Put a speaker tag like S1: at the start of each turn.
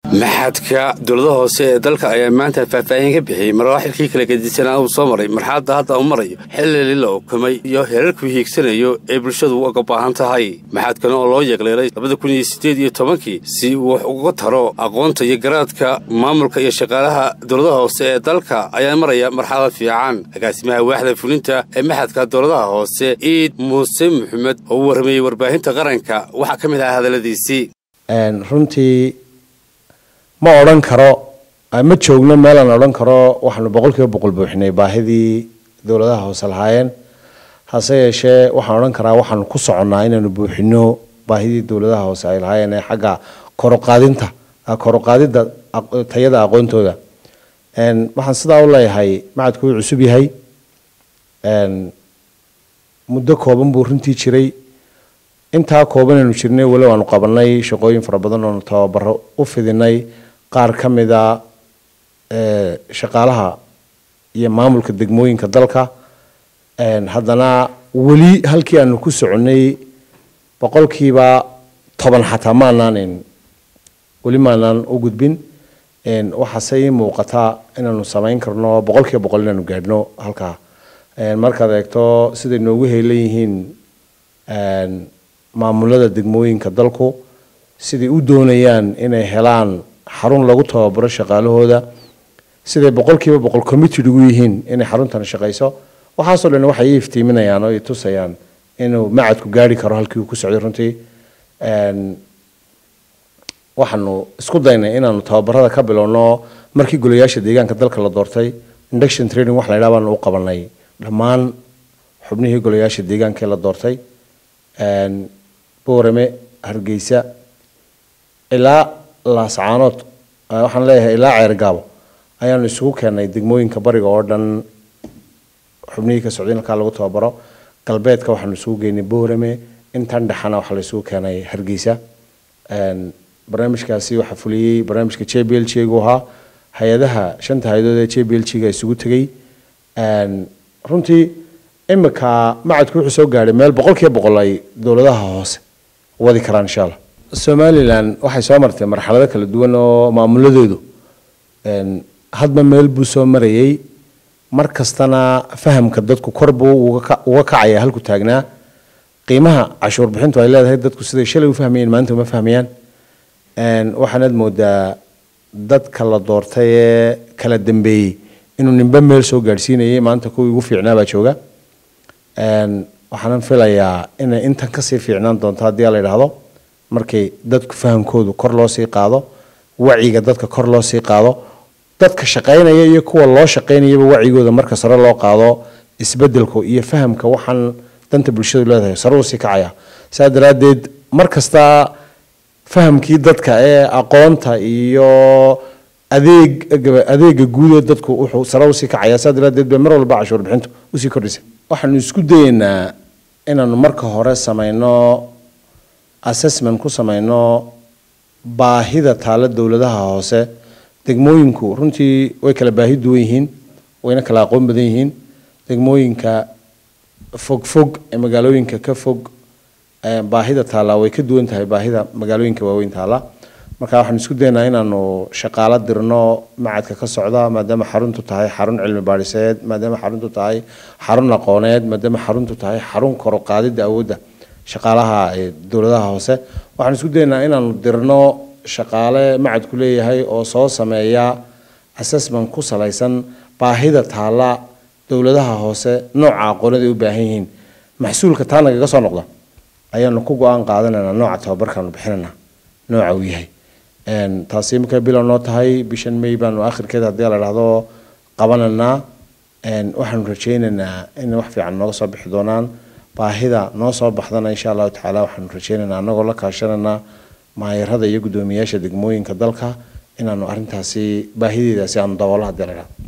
S1: maxadka dowladaha hoose ee dalka ayaa maanta faahfaahin ka bixiyey maraaxilkii kala gedisanaa uu soo maray marxaladda hadda uu marayo xilli la ukumay iyo heerarkuu hiigsanayo ee bulshadu uga baahan tahay maxadkan oo loo yeegleelay labada kun iyo siddeed iyo tobankii si uu wax uga taro aqoonta iyo garaadka maamulka iyo shaqaalaha dowladaha hoose ee dalka ayaa maraya marxalad fiican agaasimaha waaxda fulinta ee maxadka dowladaha hoose ciid muuse maxamed oo u warramayey warbaahinta qaranka waxaa ka mid ahaa hadalladiisii
S2: runtii ma odhan karo ma joogno meelaan odhan karo waxaanu boqol kiiba boqol buuxinay baahidii dowladaha hoose lahaayeen hase yeeshee waxaan odhan karaa waxaanu ku soconnaa inaanu buuxino baahidii dowladaha hoose ay lahaayeen ee xagga koroqaadinta koroqaadidda tayada aqoontooda waxaan sidaa u leeyahay macadku wuu cusub yahay muddo kooban buu runtii jiray intaa kooban aynu jirnay weli waanu qabanay shaqooyin fara badan oonu tababaro u fidinay qaar ka mida shaqaalaha iyo maamulka degmooyinka dalka haddana weli halkii aanu ku soconnay boqolkiiba toban xataa maanaan weli maanaan u gudbin waxaase ii muuqata inaanu samayn karno boqolkiiba boqol inaanu gaadhno halkaa markaad eegto siday noogu heelan yihiin maamulada degmooyinka dalku siday u doonayaan inay helaan xarun lagu tababaro shaqaalahooda siday boqolkiiba boqol committed ugu yihiin inay xaruntan shaqayso waxaasoo dhan waxay ii iftiiminayaan oo i tusayaan inuu macadku gaari karo halkii uu ku socday runtii waxaanu isku daynay inaanu tababarada ka bilowno markii golayaasha deegaanka dalka la doortay induction training wax la yidhaha baanu u qabanay dhammaan xubnihii golayaasha deegaanka ee la doortay boorame hargeysa ilaa laascaanood waxaan leeyahay ilaa ceergaabo ayaanu isugu keenay degmooyinka bariga oo dhan xubnihii ka socday halkaa lagu tababaro galbeedka waxaanu isugu geynay boorame intan dhexana waxaa la isugu keenay hargeysa barnaamijkaasi waxaa fuliyey barnaamijka j b l g gu ahaa hay-adaha shanta hay-adood ee j b l g ga isugu tegey runtii imika macadku wuxuu soo gaadhay meel boqolkiiba boqol ay dowladaha hoose wadi karaan insha allah somalilan waxay soo martay marxalado kala duwan oo maamuladeedu hadba meel buu soo marayey mar kastana fahamka dadku kor buu uga kacaya halku taagnaa qiimaha cashuur bixintu ay leedahay dadku siday shalay u fahmayeen maanta uma fahmayaan waxaanaad moodaa dadka la doortay ee kala dambeeyey inuu nimbe meel soo gaadhsiinayay maanta kuwii ugu fiicnaabaa jooga waxaanan filayaa inay intan kasii fiicnaan doonto haddii la yidhaahdo markay dadku fahamkoodu kor loo sii qaado wacyiga dadka kor loo sii qaado dadka shaqaynaya iyo kuwa loo shaqaynayaba wacigooda marka sare loo qaado isbedelku iyo fahamka waxaan danta bulshadu leedahay sare usii kacaya saa daraaddeed mar kasta fahamkii dadka ee aqoonta iyo adeeg adeega guud ee dadku wuxuu sare usii kacaya saa daraaddeed bay mar walba cashuur bixintu usii kordhisa waxaanu isku dayeynaa inaanu marka hore samayno assessment ku samayno baahida taalo dowladaha hoose degmooyinku runtii way kala baahi duwan yihiin wayna kala aqoon badan yihiin degmooyinka fog fog ee magaalooyinka ka fog baahida taallaa way ka duwan tahay baahida magaalooyinka waaweyn taalla marka waxaanu isku daynaa inaanu shaqaalo dirno macadka ka socda maadaama xaruntu tahay xarun cilmi baadhiseed maadaama xaruntu tahay xarun aqooneed maadaama xaruntu tahay xarun koroqaadida awoodda shaqaalaha dowladaha hoose waxaanu isku daynaa inaanu dirno shaqaale macadku leeyahay oo soo sameeya assessment ku salaysan baahida taalla dowladaha hoose nooca aqoonada ay u baahan yihiin maxsuulka taa nagaga soo noqda ayaanu ku go-aan qaadanaynaa nooca tababarkaanu bixinanaa nooca uu yahay taasi markay bilow noo tahay bishan may baanu akhirkeeda haddii la dhahdo qabanaynaa waxaanu rajaynaynaa in wax fiican nooga soo bixi doonaan baahida noo soo baxdana insha allahu tacaala waxaanu rajaynaynaa annagoo la kaashanaynaa maayarada iyo guddoomiyaasha degmooyinka dalka inaanu arrintaasi baahideedaasi aanu daboolo haddii la dhahdo